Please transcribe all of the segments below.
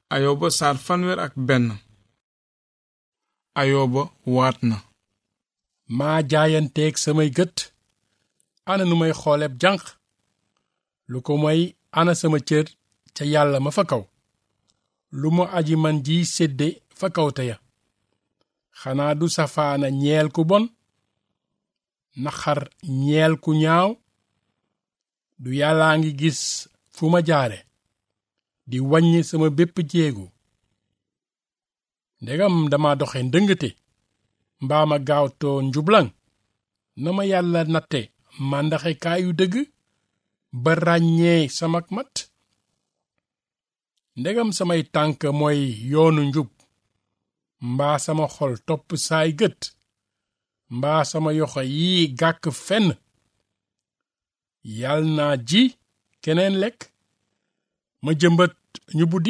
ayoba saar fanweer ak benn ayoba waat na maa jaayanteeg samay gët ana nu may xooleb janq lu ko moy ana sama cër ca yàlla ma fa kaw lu ma aji man ji sédde fa kaw te ya xanaa du safaana ñeel ku bon naxar ñeel ku ñaaw du yàllaa ngi gis fu ma jaare di wàññi sama bépp jéego ndegam dama doxe ndëngate mbaa ma gaawtoo njublaŋ na ma yàlla natte màndaxe kaayu dëgg ba ràññee samak mat ndegam samay tànk mooy yoonu njub mbaa sama xol topp saay gët mbaa sama yoxo yi gàkk fenn yal naa ji keneen lekk ma jëmbat ñu buddi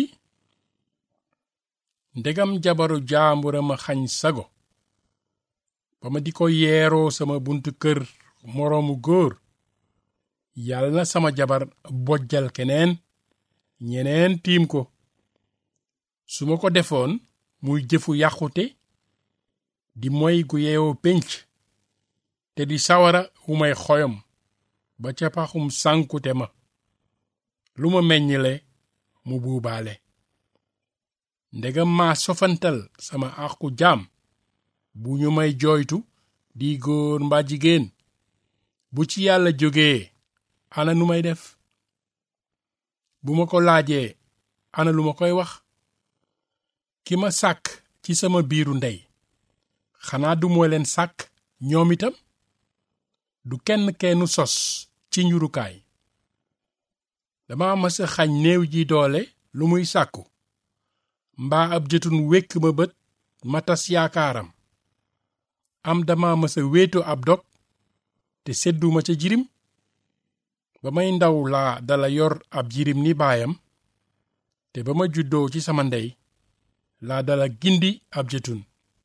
ndegam jabaru jaambura ma xañ sago ba ma di ko yeeroo sama buntu kër moroomu góor yal na sama jabar bojjal keneen ñeneen tiim ko su ma ko defoon muy jëfu yàqute di moy gu yeewoo pénc te di sawara wu may xoyom ba ca paxum sànkute ma lu ma meññile mu buubaale ndegam maa sofantal sama àqu jaam bu ñu may jooytu di góor mbaa jigéen bu ci yàlla jógee ana nu may def bu ma ko laajee ana lu ma koy wax ki ma sàkk ci sama biiru ndey xanaa du moo leen sàkk ñoom itam du kenn kennu sos ci njurukaay dama mësa xañ néew ji doole lu muy sàkku mbaa ab jëtun wékk ma bët ma tas yaakaaram am dama mësa wéetu ab dog te sedduma ca jirim ba may ndaw laa dala yor ab jirim ni baayam te ba ma juddoo ci sama ndey laa dala gindi ab jëtun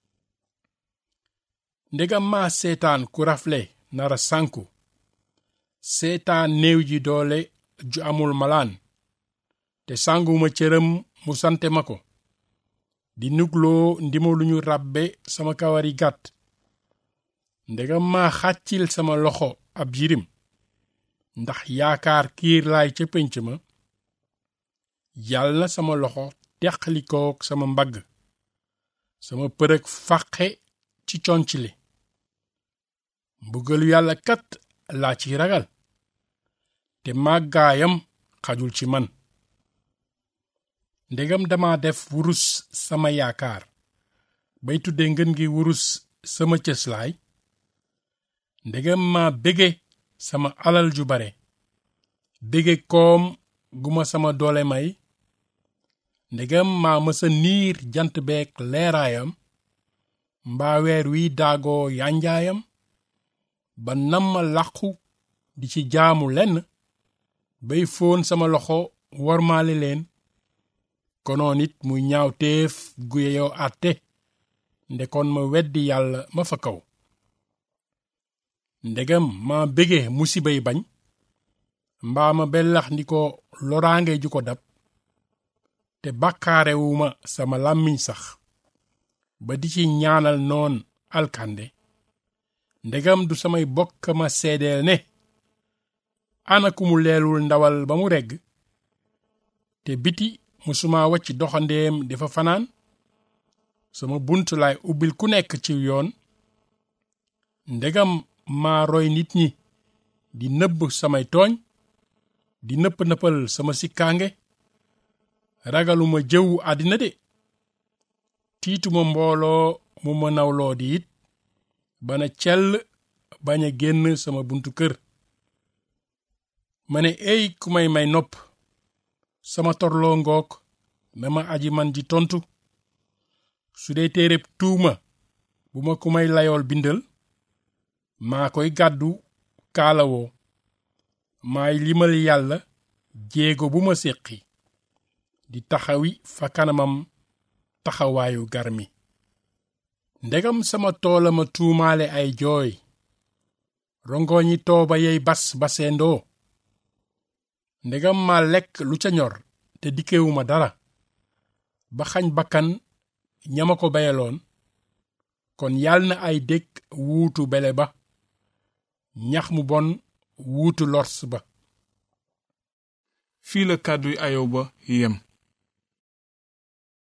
ndegam maa seetaan ku rafle nara sànku seetaan néew ji doole ju amul malaan te sànguma cëram mu sante ma ko di nugloo ndima lu ñu ràbbe sama kawari gàtt ndegam maa xàccil sama loxo ab jirim ndax yaakaar kiir laay ca pénc ma yal na sama loxo teqalikook sama mbagg sama përëg fàqe ci conc li mbugalu yàlla kat laa ci ragal te màggaayam xajul ci man ndegam dama def wurus sama yaakaar bay tudde ngën gi wurus sama cëslaay ndegam ma bége sama alal ju bare bége koom gu ma sama doole may ndegam maa mësa niir jant beek leeraayam mbaa weer wi daagoo yanjaayam ba namma làqu di ci jaamu lenn bay fóon sama loxo wormaale leen konoon it muy ñaaw téef gu yeyoo àtte ndekoon ma weddi yàlla ma fa kaw ndegam ma bége musibay bañ mbaa ma bellax ndi ko loraange ju ko dab te bàkkaarewuma sama làmmiñ sax ba di ci ñaanal noon alkande ndegam du samay bokk ma seedeel ne ana ku mu leelul ndawal ba mu regg te biti musuma wacc doxandeem dafa fanaan sama bunt laay ubbil ku nekk ci yoon ndegam maa roy nit ñi di nëbb samay tooñ di nëpp nëppal sama sikkaange ragaluma jëw àddina de tiituma mbooloo mu ma nawloo di it bana cell bañ a génn sama buntu kër ma ne ey ku may may nopp sama torloo ngoog na ma aji man ji tontu su dee téereb tuuma bu ma ku may layool bindal maa koy gàddu kaalawoo maay limal yàlla jéego bu ma séqi di taxawi fa kanamam taxawaayu garmi ndegam sama toola ma tuumaale ay jooy rongoñi tooba yey bas baseendoo ndegam ma lekk lu ca ñor te dikkewuma dara ba xañ bakkan ñama ko beyaloon kon yal na ay dëkk wuutu bele ba ñax mu bon wuutu lors ba fii la kàdduy ayoba yem